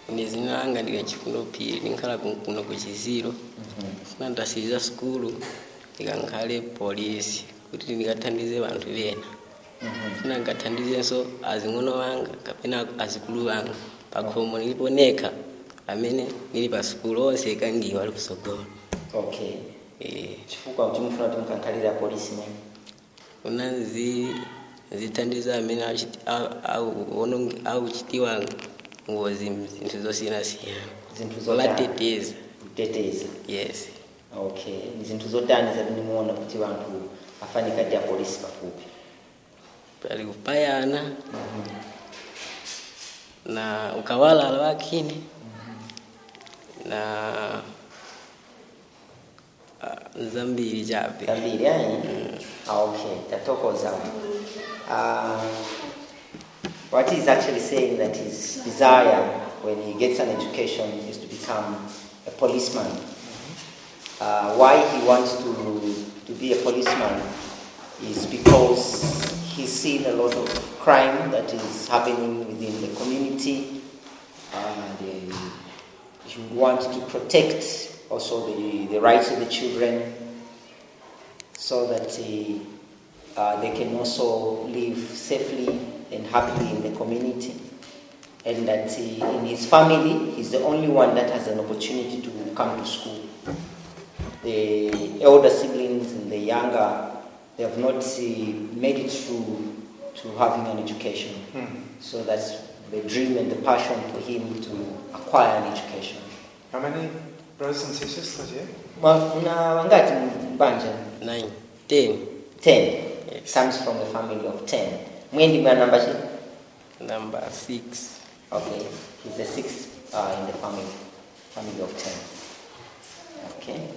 ine zina langa ndika chifundo phiri ndinkhala ku- kuno ku chiziro funa ndasiriza sukulu ndikankhale polisi kuti ndikathandize vanthu vena funa ndikathandizenso azing'ono wanga kapena azikulu wanga pakhomo nilipo nekha amene nili pa sukulu onse ikangiwa ali kusogolo okay Eh, chifukwa kuti mufuna kuti mukankhalire apolisi mene kuna zi zithandiza amene achiti- au- au- ono- auchitiwa ngozi zinthu zosiyanasiyana zinthu zotani vateteza kuteteza yes okay ni zinthu zotani zamene muona kuti vanthu afanika ndi apolisi pafupi pali kupayana na ukawalala wakini na ah, zambiri chape zambiri ayi ah, okay tatokoza uh, what he's actually saying that his desire when he gets an education is to become a policeman uh, why he wants to, to be a policeman is because he's seen a lot of crime that is happening within the community and uh, he would want to protect also the, the rights of the children so that uh, uh, they can also live safely and happily in the community. And that uh, in his family, he's the only one that has an opportunity to come to school. The elder siblings and the younger, they have not uh, made it through to having an education. So that's the dream and the passion for him to acquire an education. How many brothers and sisters are you? Ma- Una wangati mbanja? 9 10 10 Yes. comes from a family of 10 mwendi mwa namba chi number 6 okay he's the sixth uh, in the family family of 10 okay